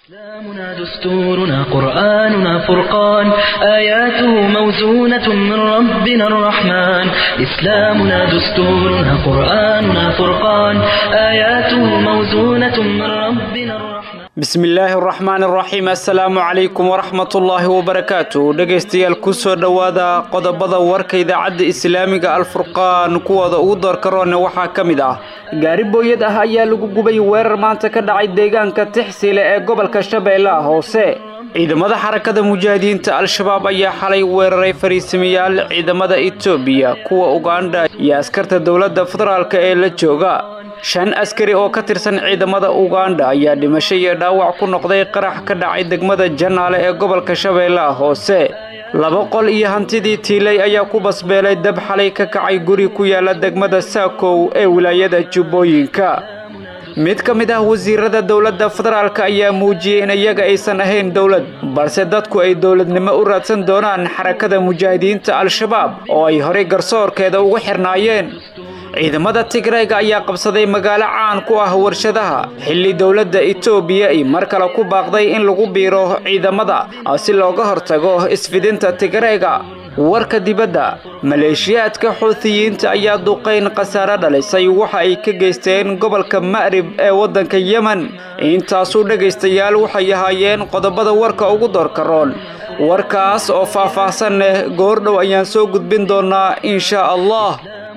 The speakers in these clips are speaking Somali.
إسلامنا دستورنا قرآننا فرقان آياته موزونة من ربنا الرحمن إسلامنا دستورنا قرآننا فرقان آياته موزونة من ربنا الرحمن bismi illaahi araxmaan araxiim assalaamu calaykum waraxmatullaahi wabarakaatu dhegaystayaal kusoo dhowaada qodobada warka idaacadda islaamiga alfurqaan kuwooda ugu doorkaroone waxaa ka mid ah gaari booyad ah ayaa lagu gubay weerar maanta ka dhacay deegaanka tixsiile ee gobolka shabeellaha hoose ciidamada xarakada mujaahidiinta al-shabaab ayaa xalay weeraray fariisamayaal ciidamada etoobiya kuwa ugandha iyo askarta dowladda federaalk ee la jooga shan askari oo ka tirsan ciidamada ugandha ayaa dhimasho iyo dhaawac ku noqday qarax ka dhacay degmada janaale ee gobolka shabeellaha hoose laba qol iyo hantidii tiilay ayaa ku basbeelay dab xalay ka kacay guri ku yaala degmada saakow ee wilaayada jubbooyinka mid ka mid ah wasiirada dowladda federaalk ayaa muujiyey in iyaga aysan ahayn dowlad balse dadku ay dowladnimo u raadsan doonaan xarakada mujaahidiinta al-shabaab oo ay horay garsoorkeeda ugu xirnaayeen ciidamada tigrayga ayaa qabsaday magaalo caan ku ah warshadaha xilli dowladda etoobiya ay mar kale ku baaqday in lagu biiro ciidamada si looga hortago isfidinta tigrayga warka dibadda maleeshiyaadka xuutiyiinta ayaa duqayn khasaare dhalisay waxa ay ka geysteen gobolka ma'rib ee waddanka yemen intaasuu dhegaystayaal waxay ahaayeen qodobada warka ugu doorkaroon warkaas oo faah-faahsan leh goordhow ayaan soo gudbin doonaa insha allah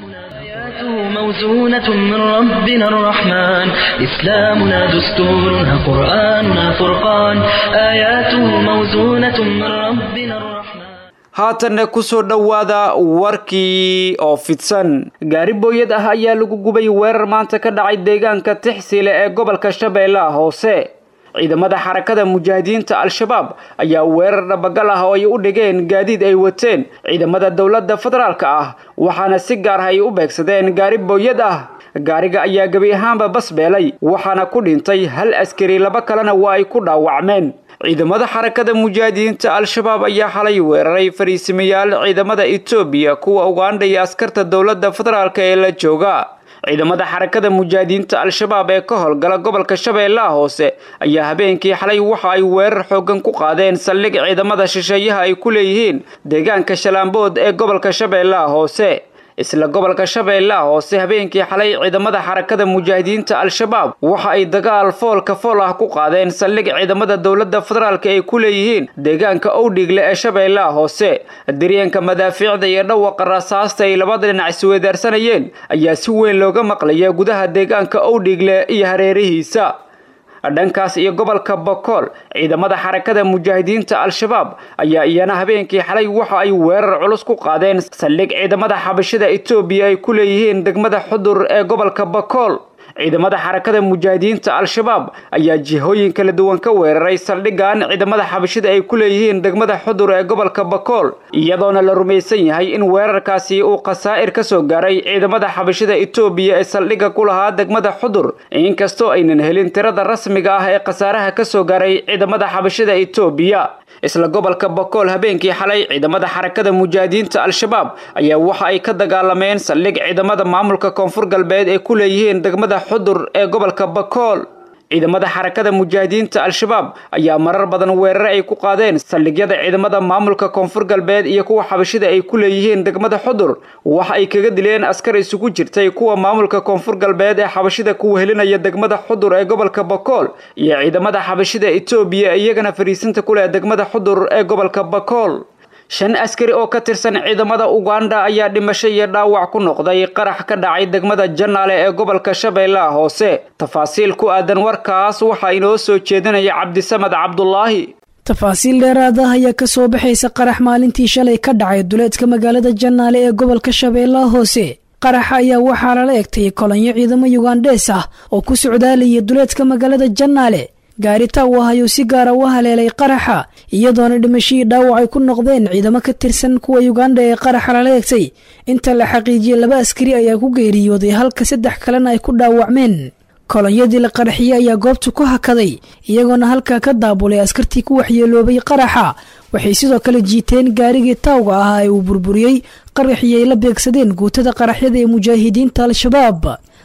موزونة من ربنا الرحمن إسلامنا دستورنا قرآننا فرقان آياته موزونة من ربنا الرحمن haatanna kusoo dhowaada warkii oo fidsan gaari booyad ah ayaa lagu gubay weerar maanta ka dhacay deegaanka tixsiile ee gobolka shabeellaha hoose ciidamada xarakada mujaahidiinta al-shabaab ayaa weerar dhabagal ah oo ay u dhigeen gaadiid ay wateen ciidamada dowladda federaalk ah waxaana si gaar ah ay u beegsadeen gaari booyad ah gaariga ayaa gebi ahaanba basbeelay waxaana ku dhintay hal askari laba kalena waa ay ku dhaawacmeen ciidamada xarakada mujaahidiinta al-shabaab ayaa xalay weeraray fariisimayaal ciidamada etoobiya kuwa ugandha iyo askarta dowladda federaalk ee la jooga ciidamada xarakada mujaahidiinta al-shabaab ee ka howlgala gobolka shabeellaha hoose ayaa habeenkii xalay waxa ay weerar xoogan ku qaadeen saldhig ciidamada shisheeyaha ay ku leeyihiin deegaanka shalaambood ee gobolka shabeellaha hoose isla gobolka shabeellaha hoose habeenkii xalay ciidamada xarakada mujaahidiinta al-shabaab waxa ay dagaal foolka fool ah ku qaadeen saldhig ciidamada dowladda federaalk ay ku leeyihiin deegaanka owdhigle ee shabeellaha hoose daryanka madaafiicda iyo dhawaqa rasaasta ay labada dhinac isweedaarsanayeen ayaa si weyn looga maqlaya gudaha deegaanka owdhigle iyo hareerihiisa dhankaas iyo gobolka bokool ciidamada xarakada mujaahidiinta al-shabaab ayaa iyana habeenkii xalay waxa ay weerar culus ku qaadeen saldhig ciidamada xabashada etoobiya ay ku leeyihiin degmada xudur ee gobolka bokool ciidamada xarakada mujaahidiinta al-shabaab ayaa jihooyin kala duwan ka weeraray saldhigan ciidamada xabashida ay ku leeyihiin degmada xudur ee gobolka bakool iyadoona la rumaysan yahay in weerarkaasi uu khasaa'ir ka soo gaaray ciidamada xabashida etoobiya ee saldhigga ku lahaa degmada xudur inkastoo aynan helin tirada rasmiga ah ee khasaaraha ka soo gaaray ciidamada xabashida etoobiya isla gobolka bokool habeenkii xalay ciidamada xarakada mujaahidiinta al-shabaab ayaa waxa ay ka dagaalameen saldhig ciidamada maamulka koonfur galbeed ee ku leeyihiin degmada xudur ee gobolka bakool ciidamada xarakada mujaahidiinta al-shabaab ayaa marar badan weerare ay ku qaadeen saldhigyada ciidamada maamulka koonfur galbeed iyo kuwa xabashida ay ku leeyihiin degmada xudur waxa ay kaga dileen askar isugu jirtay kuwa maamulka koonfur galbeed ee xabashida ku wehelinaya degmada xudur ee gobolka bakool iyo ciidamada xabashida etoobiya iyagana fariisinta ku leh degmada xudur ee gobolka bakool shan askari oo ka tirsan ciidamada ugandha ayaa dhimasho iyo dhaawac ku noqday qarax ka dhacay degmada janaale ee gobolka shabeellaha hoose tafaasiil ku aadan warkaas waxaa inoo soo jeedinaya cabdisamed cabdulaahi tafaasiil dheeraad ah ayaa ka soo baxaysa qarax maalintii shalay ka dhacay duleedka magaalada janaale ee gobolka shabeellaha hoose qaraxa ayaa waxaa lala egtay kolonyo ciidamo yugandhees ah oo ku socdaalayay duleedka magaalada janaale gaarita uu ah ayuu si gaara u haleelay qaraxa iyadoona dhimashihii dhaawac ay ku noqdeen ciidamo ka tirsan kuwa yuganda ee qaraxa lala egtay inta la xaqiijiyey laba askari ayaa ku geeriyooday halka saddex kalena ay ku dhaawacmeen kolonyadii la qaraxiyey ayaa goobta ku hakaday iyagoona halkaa ka daabulay askartii ku waxyeeloobay qaraxa waxay sidoo kale jiiteen gaarigii taawga ahaa ee uu burburiyey qaraxii ay la beegsadeen guutada qaraxyada ee mujaahidiinta al-shabaab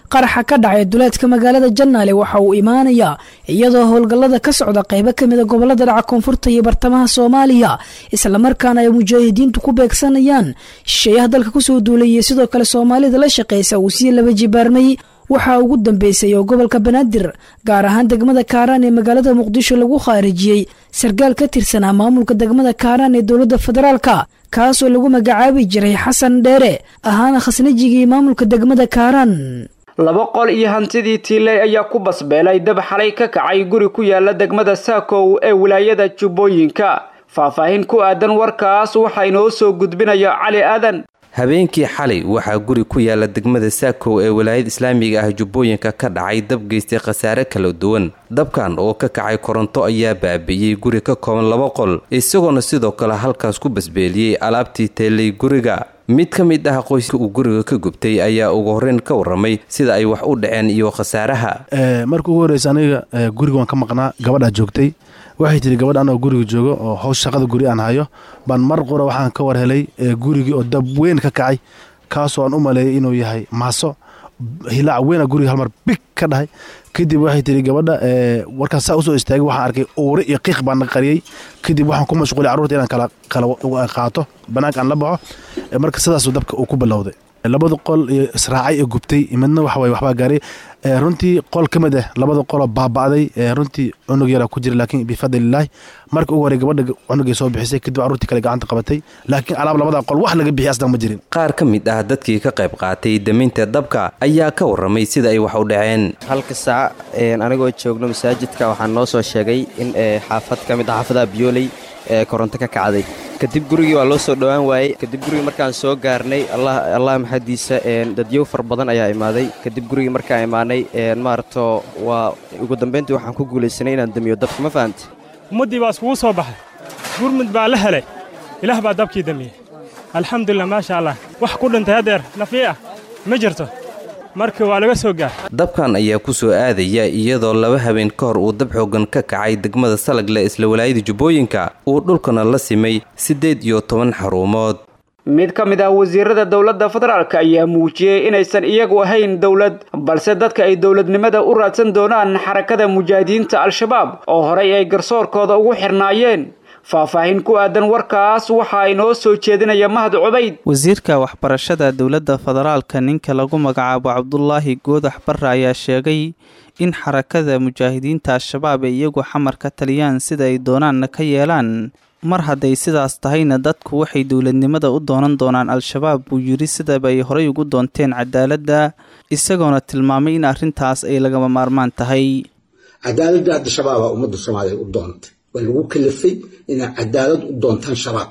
qaraxa ka dhacay duleedka magaalada jannaale waxa uu imaanayaa iyadoo howlgallada ka socda qaybo ka mida gobolada dhaca koonfurta iyo bartamaha soomaaliya islamarkaana ay mujaahidiintu ku beegsanayaan shisheeyaha dalka kusoo duulay iyo sidoo kale soomaalida la shaqaysa uu sii laba jibaarmay waxaa ugu dambeysay oo gobolka banaadir gaar ahaan degmada kaaraan ee magaalada muqdisho lagu khaarijiyey sarkaal ka tirsanaa maamulka degmada kaaraan ee dowladda federaalka kaasoo lagu magacaabi jiray xasan dheere ahaana khasnajigii maamulka degmada kaaraan laba qol iyo hantidii tiiley ayaa ku basbeelay dab xalay ka kacay guri ku yaala degmada saakow ee wilaayada jubbooyinka faahfaahin ku aadan warkaas waxaa inoo soo gudbinaya cali aadan habeenkii xalay waxaa guri ku yaala degmada saakow ee walaayada islaamiga ah jubbooyinka ka dhacay dab geystay khasaare kala duwan dabkan oo ka kacay koronto ayaa baabi'iyey guri ka kooban laba qol isagoona sidoo kale halkaas ku basbeeliyey alaabtii teelay guriga mid ka mid ah qoyska uu guriga ka gubtay ayaa ugu horreyn ka warramay sida ay wax u dhaceen iyo khasaaraha marka ugu horreysa aniga guriga waan ka maqnaa gabadhaa joogtay waxay tiri gabadh anoo guriga joogo oo howsh shaqada guri aan hayo baan mar qura waxaan ka war helay gurigii oo dab weyn ka kacay kaasoo aan u maleeyay inuu yahay maaso hilaac weyna guriga halmar big ka dhahay kadib waxay tiri gabadha warkaan saa usoo istaagay waxaan arkay uure iyo qiiq baan qariyey kadib waxaan ku mashquulay carruurta inaan kala kala qaato banaanka aan la baxo marka sidaasuu dabka uu ku bilowday labada qol iyo israacay ee gubtay midna waxaway waxbaa gaaray runtii qol ka mid ah labada qoloo baaba'day runtii cunug yaraa ku jira laakiin bifadlilaahi marka ugu horey gabadha cunugay soo bixisay kadib carruurtii kale gacanta qabatay laakiin alaab labada qol wax laga bixiy asdan ma jirin qaar ka mid ah dadkii ka qayb qaatay daminta dabka ayaa ka warramay sida ay wax u dhaceen halka saac anigoo joogno masaajidka waxaa noo soo sheegay in xaafad ka mid ah xaafadaha biyooley ee koronto ka kacday kadib gurigii waa loo soo dhowaan waayey kadib gurigii markaan soo gaarnay allah maxadiisa dadyow far badan ayaa imaaday kadib gurigii markaan imaanay maaragto waa ugu dambayntii waxaan ku guulaysanay inaan damiyo dabka ma fahamti ummaddii baa iskugu soo baxay gurmud baa la helay ilaah baa dabkii damiyey alxamdulilah maasha allah wax ku dhintay haddeer nafii ah ma jirto marka waa laga soo gaar dabkan ayaa ku soo aadaya iyadoo laba habeen ka hor uu dab xoogan ka kacay degmada salagle isla walaayada jubbooyinka uu dhulkana la simay siddeed iyo toban xarumood mid ka mid ah wasiirada dowladda federaalk ayaa muujiyey inaysan iyagu ahayn dowlad balse dadka ay dowladnimada u raadsan doonaan xarakada mujaahidiinta al-shabaab oo horay ay garsoorkooda ugu xirnaayeen faahfaahin ku aadan warkaas waxaa inoo soo jeedinaya mahad cubayd wasiirka waxbarashada dowladda federaalka ninka lagu magacaabo cabdulaahi goodax barre ayaa sheegay in xarakada mujaahidiinta al-shabaab ay iyagu xamar ka taliyaan sida ay doonaanna ka yeelaan mar hadday sidaas tahayna dadku waxay dowladnimada u doonan doonaan al-shabaab buu yidhi sidaba ay horay ugu doonteen cadaaladda isagoona tilmaamay in arrintaas ay lagama maarmaan tahay cadaaladda hadda shabaabaa ummadda soomaaliya u doontay waa lagu kalifay inay cadaalad u doontaan shabaab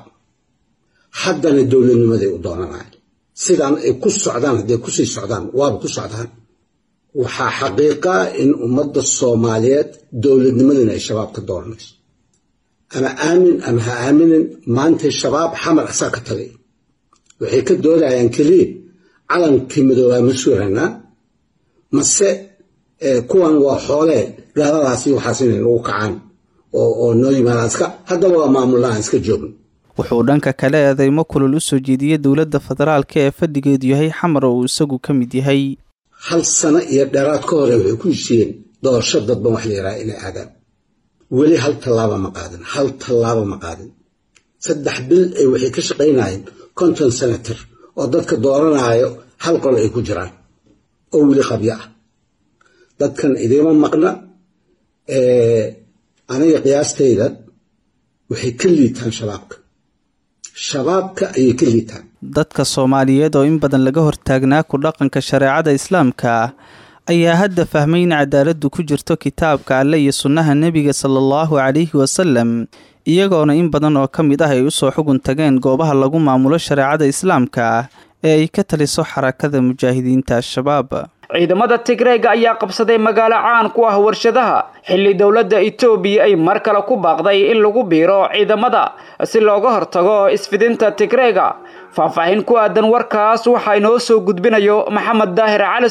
haddana dowladnimaday u doonanayan sidaan ay ku socdaan hadday kusii socdaan waaba ku socdaan waxaa xaqiiqaa in ummadda soomaaliyeed dowladnimadana ay shabaab ka dooranayso ama aamin ama ha aaminin maantay shabaab xamar asaa ka tagay waxay ka doodayaan keliya calankii midoobaa ma suuranaa mase kuwan waa xoolee gaaladaasi waxaas inay nagu kacaan oo noo yimaadaan iska haddaba waa maamulaan iska joogno wuxuu dhanka kale eedeymo kulul u soo jeediyey dowladda federaalka ee fadhigeedu yahay xamar oo uu isagu ka mid yahay hal sano iyo dheeraad ka hore waxay ku heshiiyeen doorasho dadban wax la yidhaha inay aadaan weli hal tallaaba ma qaadin hal tallaaba ma qaadin saddex bil ay waxay ka shaqaynayeen konton senator oo dadka dooranaayo hal qol ay ku jiraan oo weli qabyo ah dadkan idiima maqna aniga qiyaastayda waxay ka liitaan shabaabka shabaabka ayay ka liitaan dadka soomaaliyeed oo in badan laga hortaagnaa ku dhaqanka shareecada islaamka ayaa hadda fahmay in cadaaladdu ku jirto kitaabka alle iyo sunnaha nebiga sala allahu calayhi wasalam iyagoona in badan oo ka mid ah ay usoo xugun tageen goobaha lagu maamulo shareecada islaamka ee ay ka taliso xarakada mujaahidiinta al-shabaab ciidamada tigreega ayaa qabsaday magaalo caan ku ah warshadaha xilli dowladda etoobiya ay mar kale ku baaqday in lagu biiro ciidamada si looga hortago isfidinta tigreega faahfaahin ku aadan warkaas waxaa inoo soo gudbinayo maxamed daahir calisow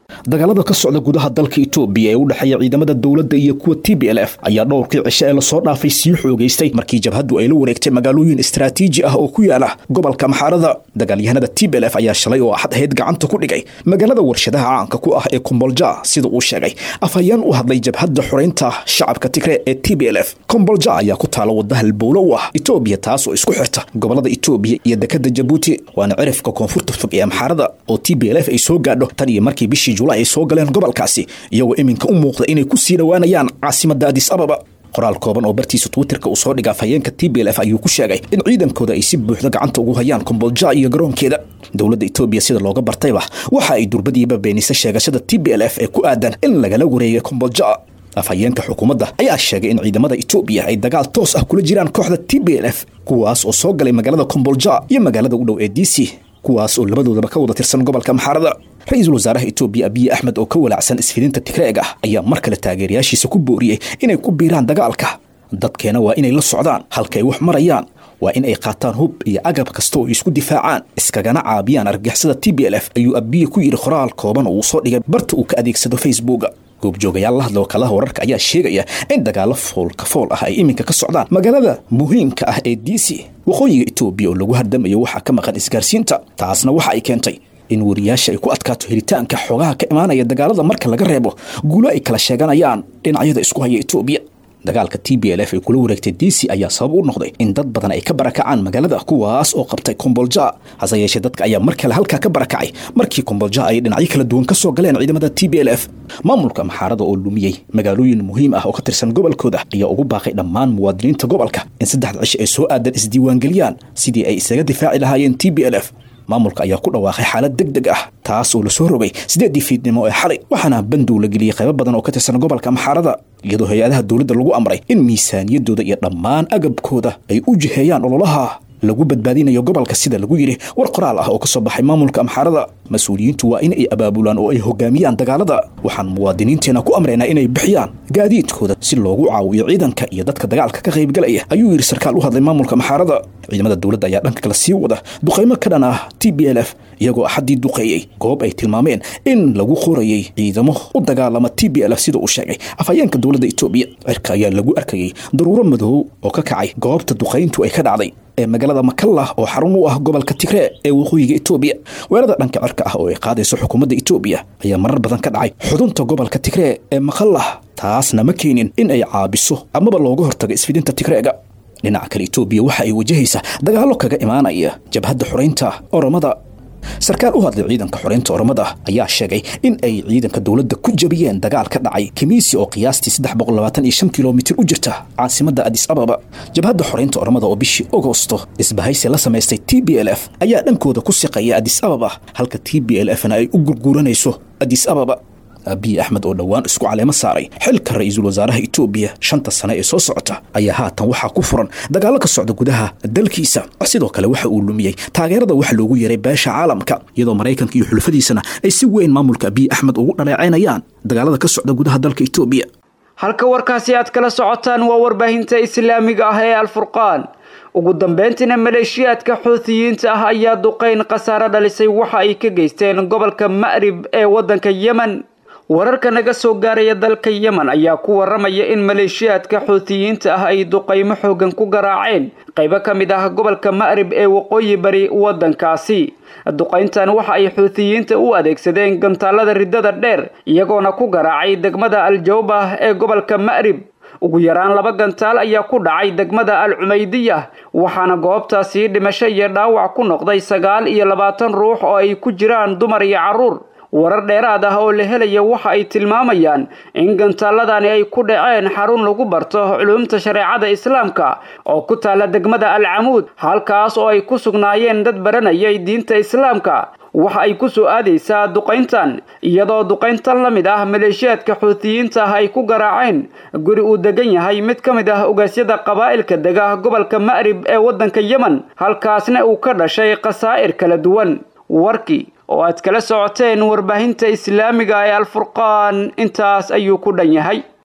dagaalada ka socda gudaha dalka itoobiya ee u dhexeeya ciidamada dowladda iyo kuwa t b l f ayaa dhowrkii cishe ee lasoo dhaafay sii xoogaystay markii jabhaddu ay la wareegtay magaalooyin istaraatiiji ah oo ku yaala gobolka maxaarada dagaalyahanada t b l f ayaa shalay oo axad ahayd gacanta ku dhigay magaalada warshadaha caanka ku ah ee kombolja sida uu sheegay afhayeen u hadlay jabhadda xoraynta shacabka tigre ee t b l f kombolja ayaa ku taala wadda halbowlo u ah itoobiya taas oo isku xirta gobolada itoobiya iyo dekada jabuuti waana cirifka koonfurta fog ee amxaarada oo t b l f ay soo gaadho tan iyo markii bishii julaay ay soo galeen gobolkaasi iyagoo iminka u muuqda inay ku sii dhowaanayaan caasimadda adis ababa qoraal kooban oo bartiisa twitterka uu soo dhigay afhayeenka t b l f ayuu ku sheegay in ciidankooda ay si buuxda gacanta ugu hayaan kombolja iyo garoonkeeda dowladda itoobiya sida looga bartayba waxa ay durbadiiba beenisay sheegashada t b l f ee ku aadan in lagala wareegay kombolja afhayeenka xukuumadda ayaa sheegay in ciidamada itoobiya ay dagaal toos ah kula jiraan kooxda t b l f kuwaas oo soo galay magaalada kombolja iyo magaalada u dhow ee d c kuwaas oo labadoodaba ka wada tirsan gobolka maxaarada ra-iisul wasaaraha itoobiya abiy axmed oo ka walaacsan isfidinta tigreeg ah ayaa mar kale taageerayaashiisa ku booriyey inay ku biiraan dagaalka dadkeena waa inay la socdaan halka ay wax marayaan waa in ay qaataan hub iyo agab kasta oo ay isku difaacaan iskagana caabiyaan argixisada t b l f ayuu abiye ku yidhi qoraal kooban oo uu soo dhigay barta uu ka adeegsado facebooka goobjoogayaal la hadla wakalaha wararka ayaa sheegaya in dagaalo foolka fool ah ay iminka ka socdaan magaalada muhiimka ah ee d c waqooyiga itoobiya oo lagu hardamayo waxaa ka maqan isgaarsiinta taasna waxa ay keentay in wariyaasha ay ku adkaato helitaanka xogaha ka imaanaya dagaalada marka laga reebo guulo ay kala sheeganayaan dhinacyada isku haya itoobiya dagaalka t b l f ay kula wareegtay d c ayaa sabab u noqday in dad badan ay ka barakacaan magaalada kuwaas oo qabtay kombolja hase yeeshee dadka ayaa mar kale halkaa ka barakacay markii kombolja ay dhinacyo kala duwan ka soo galeen ciidamada t b l f maamulka maxaarada oo lumiyey magaalooyin muhiim ah oo ka tirsan gobolkooda ayaa ugu baaqay dhammaan muwaadiniinta gobolka in saddexda cisho ay soo aadan isdiiwaangeliyaan sidii ay isaga difaaci lahaayeen t b l f maamulka ayaa ku dhawaaqay xaalad deg deg ah taas oo lasoo rogay siddeeddii fiidnimo ee xalay waxaana bandow la geliyey qaybo badan oo ka tirsan gobolka maxaarada iyadoo hay-adaha dowladda lagu amray in miisaaniyadooda iyo dhammaan agabkooda ay u jiheeyaan ololaha lagu badbaadinayo gobolka sida lagu yidhi war qoraal ah oo ka soo baxay maamulka amxaarada mas-uuliyiintu waa in ay abaabulaan oo ay hogaamiyaan dagaalada waxaan muwaadiniinteena ku amraynaa inay bixiyaan gaadiidkooda si loogu caawiyo ciidanka iyo dadka dagaalka ka qaybgalaya ayuu yidhi sarkaal u hadlay maamulka maxaarada ciidamada dowladda ayaa dhanka kale sii wada duqaymo ka dhan ah t b l f iyagoo axaddii duqeeyey goob ay tilmaameen in lagu qorayey ciidamo u dagaalama t b l f sida uu sheegay afhayeenka dowladda itoobiya cirka ayaa lagu arkayey daruuro madow oo ka kacay goobta duqayntu ay ka dhacday ee magaalada makallah oo xarun u ah gobolka tigree ee waqooyiga itoobiya weerada dhanka cirka ah oo ay qaadayso xukuumadda itoobiya ayaa marar badan ka dhacay xudunta gobolka tigree ee makallah taasna ma keenin in ay caabiso amaba looga hortago isfidinta tigreega dhinaca kale itoobiya waxa ay wajahaysaa dagaallo kaga imaanaya jabhadda xoraynta oromada sarkaal u hadlay ciidanka xoreynta oromada ayaa sheegay in ay ciidanka dowladda ku jabiyeen dagaal ka dhacay kimiisi oo qiyaastii saddex boqol labaatan iyo shan kilomitir u jirta caasimadda adis ababa jabhadda xoreynta oromada oo bishii agosto isbahaysi la samaystay t b l f ayaa dhankooda ku siqaya adis ababa halka t b l fna ay u gurguuranayso adis ababa abiy axmed oo dhowaan isku caleemo saaray xilka ra-iisul wasaaraha itoobiya shanta sane ee soo socota ayaa haatan waxaa ku furan dagaallo ka socda gudaha dalkiisa sidoo kale waxa uu lumiyey taageerada waxa loogu yeeray beesha caalamka iyadoo maraykanka iyo xulafadiisana ay si weyn maamulka abiy axmed ugu dhaleecaynayaan dagaalada ka socda gudaha dalka itoobiya halka warkaasi aad kala socotaan waa warbaahinta islaamiga ah ee alfurqaan ugu dambeyntiina maleeshiyaadka xuutiyiinta ah ayaa duqayn khasaare dhalisay waxa ay ka geysteen gobolka ma'rib ee waddanka yemen wararka naga soo gaaraya dalka yemen ayaa ku waramaya in maleeshiyaadka xuutiyiinta ah ay duqaymo xoogan ku garaaceen qaybo ka mid ah gobolka ma'rib ee waqooyi bari waddankaasi duqayntan waxa ay xuutiyiinta u adeegsadeen gantaalada riddada dheer iyagoona ku garaacay degmada al-jawbah ee gobolka ma'rib ugu yaraan laba gantaal ayaa ku dhacay degmada al cumaydiya waxaana goobtaasi dhimasho iyo dhaawac ku noqday sagaal iyo labaatan ruux oo ay ku jiraan dumar iyo carruur warar dheeraad ah oo la helaya waxa ay tilmaamayaan in gantaaladani ay ku dhaceen xarun lagu barto culumta shareecada islaamka oo ku taalla degmada al camuud halkaas oo ay ku sugnaayeen dad baranayay diinta islaamka waxa ay ku soo aadaysaa duqayntan iyadoo duqayntan la mid ah maleeshiyaadka xuutiyiinta ah ay ku garaaceen guri uu degan yahay mid ka mid ah ogaasyada qabaa'ilka dega gobolka ma'rib ee waddanka yemen halkaasna uu ka dhashay khasaa'ir kala duwan warkii oo aad kala socoteen warbaahinta islaamiga ee alfurqaan intaas ayuu ku dhan yahay